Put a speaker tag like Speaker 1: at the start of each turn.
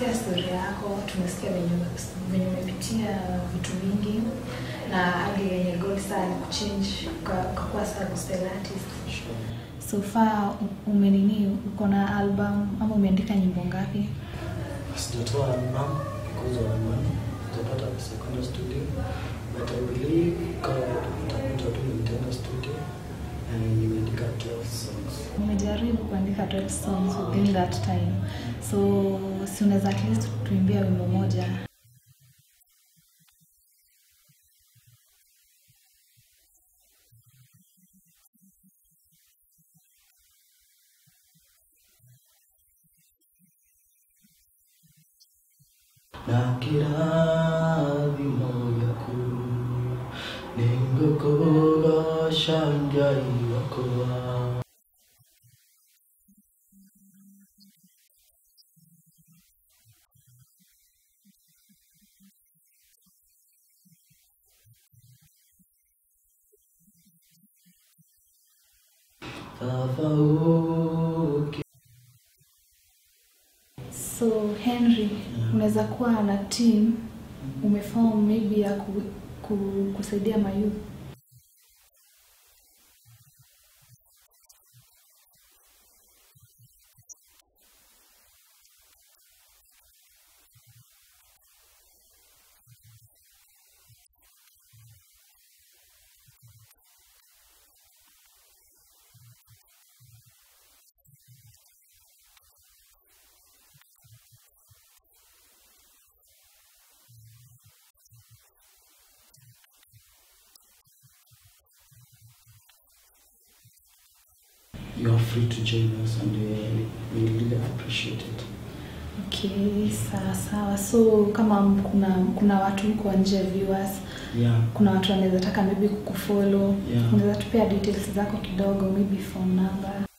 Speaker 1: tumesikia story yako, tumesikia venye venye umepitia vitu vingi na hadi yenye God saa alikuchange uka- ukakuwa sasa gospel artist. So far u- umenini, uko na album ama umeandika nyimbo ngapi?
Speaker 2: Sijatoa album because of album. Sijapata pesa kwenda studio. But I believe kama nitakuta tu nitaenda studio and nimeandika 12 songs.
Speaker 1: Umejaribu kuandika 12 songs within that time, so si unaweza at least tuimbia wimbo moja?
Speaker 2: na kirathimo gĩaku nĩngũkũgoca ngai wakwa baba ũkĩ
Speaker 1: So Henry, unaweza kuwa na team umeform maybe ya ku, ku, kusaidia mayouth
Speaker 2: you are free to join us and we, we really appreciate it
Speaker 1: Okay, sawa sawa. So kama kuna kuna watu huko nje viewers,
Speaker 2: yeah
Speaker 1: kuna watu wanaweza taka maybe kukufollow,
Speaker 2: Yeah.
Speaker 1: unaweza tupea details zako kidogo, maybe phone number.